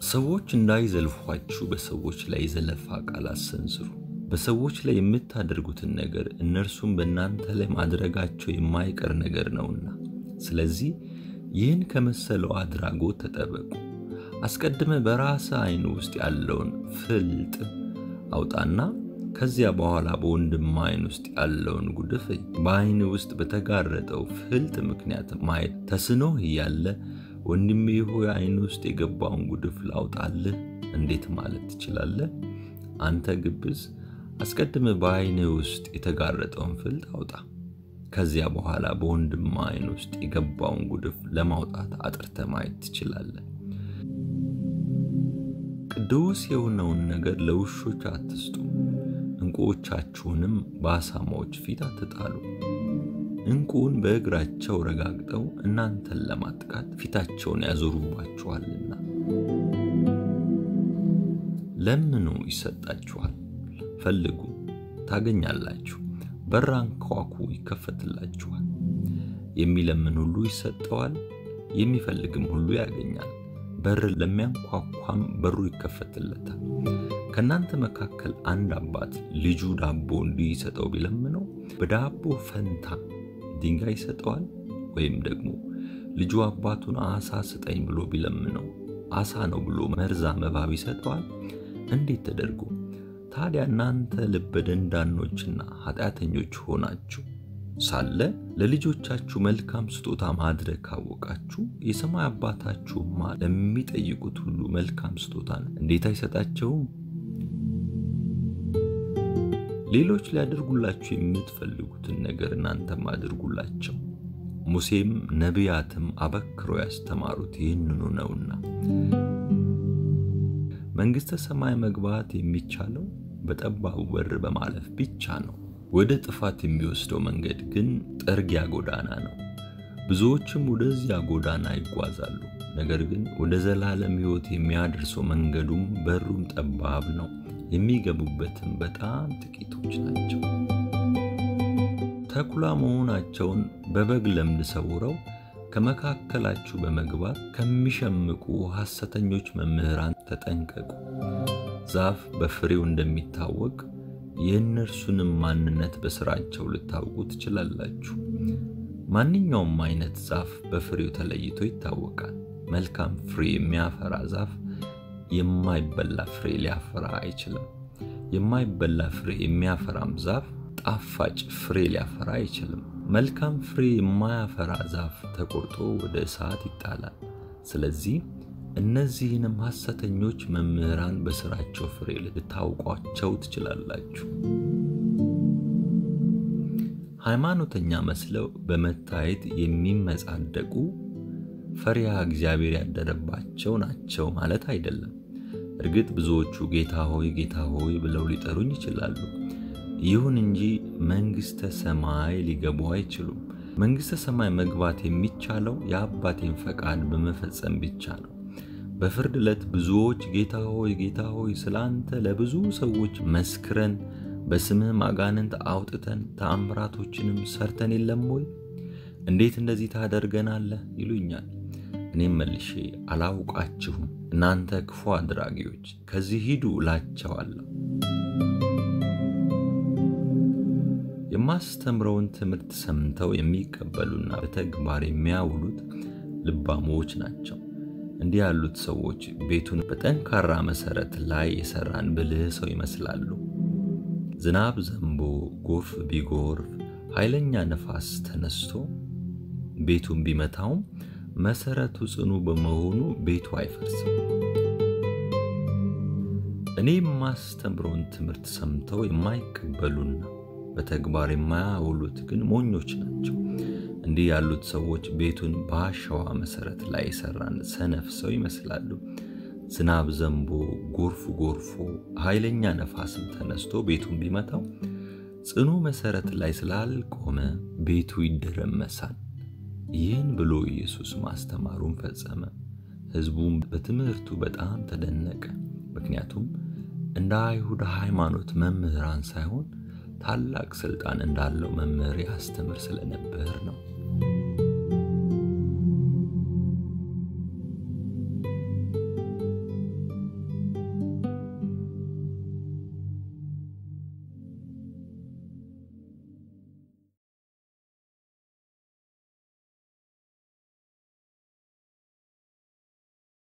ሰዎች እንዳይዘልፏችሁ በሰዎች ላይ የዘለፋ ቃል አሰንዝሩ። በሰዎች ላይ የምታደርጉትን ነገር እነርሱም በእናንተ ላይ ማድረጋቸው የማይቀር ነገር ነውና፣ ስለዚህ ይህን ከመሰለው አድራጎት ተጠበቁ። አስቀድመ በራስህ ዓይን ውስጥ ያለውን ፍልጥ አውጣና ከዚያ በኋላ በወንድም ዓይን ውስጥ ያለውን ጉድፍ እይ። በዓይን ውስጥ በተጋረጠው ፍልጥ ምክንያት ማየት ተስኖህ እያለ ወንድሜ ሆይ ዓይን ውስጥ የገባውን ጉድፍ ላውጣልህ እንዴት ማለት ትችላለህ? አንተ ግብዝ፣ አስቀድመ በዓይን ውስጥ የተጋረጠውን ፍልጥ አውጣ። ከዚያ በኋላ በወንድም ዓይን ውስጥ የገባውን ጉድፍ ለማውጣት አጥርተ ማየት ትችላለህ። ቅዱስ የሆነውን ነገር ለውሾች አትስጡ፣ ዕንቁዎቻችሁንም በአሳማዎች ፊት አትጣሉ። ዕንቁውን በእግራቸው ረጋግጠው እናንተን ለማጥቃት ፊታቸውን ያዞሩባችኋልና። ለምኑ ይሰጣችኋል፣ ፈልጉ ታገኛላችሁ፣ በር አንኳኩ ይከፈትላችኋል። የሚለምን ሁሉ ይሰጠዋል፣ የሚፈልግም ሁሉ ያገኛል፣ በር ለሚያንኳኳም በሩ ይከፈትለታል። ከእናንተ መካከል አንድ አባት ልጁ ዳቦ እንዲሰጠው ቢለምነው በዳቦ ፈንታ ድንጋይ ይሰጠዋል? ወይም ደግሞ ልጁ አባቱን አሳ ስጠኝ ብሎ ቢለምነው አሳ ነው ብሎ መርዛማ እባብ ይሰጠዋል? እንዴት ተደርጎ ታዲያ እናንተ ልበ ደንዳኖችና ኃጢአተኞች ሆናችሁ ሳለ ለልጆቻችሁ መልካም ስጦታ ማድረግ ካወቃችሁ የሰማይ አባታችሁማ ለሚጠይቁት ሁሉ መልካም ስጦታን እንዴት አይሰጣቸውም? ሌሎች ሊያደርጉላችሁ የምትፈልጉትን ነገር እናንተም አድርጉላቸው። ሙሴም ነቢያትም አበክረው ያስተማሩት ይህንኑ ነውና። መንግሥተ ሰማይ መግባት የሚቻለው በጠባቡ በር በማለፍ ብቻ ነው። ወደ ጥፋት የሚወስደው መንገድ ግን ጥርጊያ ጎዳና ነው፣ ብዙዎችም ወደዚያ ጎዳና ይጓዛሉ። ነገር ግን ወደ ዘላለም ሕይወት የሚያደርሰው መንገዱም በሩም ጠባብ ነው፣ የሚገቡበትም በጣም ጥቂቶች ናቸው። ተኩላ መሆናቸውን በበግ ለምድ ሰውረው ከመካከላችሁ በመግባት ከሚሸምቁ ሐሰተኞች መምህራን ተጠንቀቁ። ዛፍ በፍሬው እንደሚታወቅ የእነርሱንም ማንነት በሥራቸው ልታውቁ ትችላላችሁ። ማንኛውም አይነት ዛፍ በፍሬው ተለይቶ ይታወቃል። መልካም ፍሬ የሚያፈራ ዛፍ የማይበላ ፍሬ ሊያፈራ አይችልም። የማይበላ ፍሬ የሚያፈራም ዛፍ ጣፋጭ ፍሬ ሊያፈራ አይችልም። መልካም ፍሬ የማያፈራ ዛፍ ተቆርጦ ወደ እሳት ይጣላል። ስለዚህ እነዚህንም ሐሰተኞች መምህራን በሥራቸው ፍሬ ልታውቋቸው ትችላላችሁ። ሃይማኖተኛ መስለው በመታየት የሚመጻደቁ ፈሪሃ እግዚአብሔር ያደረባቸው ናቸው ማለት አይደለም። እርግጥ ብዙዎቹ ጌታ ሆይ ጌታ ሆይ ብለው ሊጠሩኝ ይችላሉ። ይሁን እንጂ መንግሥተ ሰማይ ሊገቡ አይችሉም። መንግሥተ ሰማይ መግባት የሚቻለው የአባቴን ፈቃድ በመፈጸም ብቻ ነው። በፍርድ ዕለት ብዙዎች ጌታ ሆይ ጌታ ሆይ ስለ አንተ ለብዙ ሰዎች መስክረን በስምህም አጋንንት አውጥተን ተአምራቶችንም ሰርተን የለም ወይ? እንዴት እንደዚህ ታደርገናለህ? ይሉኛል። እኔም መልሼ አላውቃችሁም፣ እናንተ ክፉ አድራጊዎች ከዚህ ሂዱ እላቸዋለሁ። የማስተምረውን ትምህርት ሰምተው የሚቀበሉና በተግባር የሚያውሉት ልባሞች ናቸው። እንዲህ ያሉት ሰዎች ቤቱን በጠንካራ መሠረት ላይ የሠራን ብልህ ሰው ይመስላሉ። ዝናብ ዘንቦ ጎርፍ ቢጎርፍ ኃይለኛ ነፋስ ተነስቶ ቤቱን ቢመታውም መሠረቱ ጽኑ በመሆኑ ቤቱ አይፈርስም። እኔ የማስተምረውን ትምህርት ሰምተው የማይቀበሉና በተግባር የማያውሉት ግን ሞኞች ናቸው። እንዲህ ያሉት ሰዎች ቤቱን በአሸዋ መሠረት ላይ የሠራን ሰነፍ ሰው ይመስላሉ። ዝናብ ዘንቦ ጎርፍ ጎርፎ ኃይለኛ ነፋስም ተነስቶ ቤቱን ቢመታው ጽኑ መሠረት ላይ ስላልቆመ ቤቱ ይደረመሳል። ይህን ብሎ ኢየሱስ ማስተማሩን ፈጸመ። ሕዝቡም በትምህርቱ በጣም ተደነቀ። ምክንያቱም እንደ አይሁድ ሃይማኖት መምህራን ሳይሆን ታላቅ ሥልጣን እንዳለው መምህር ያስተምር ስለነበር ነው።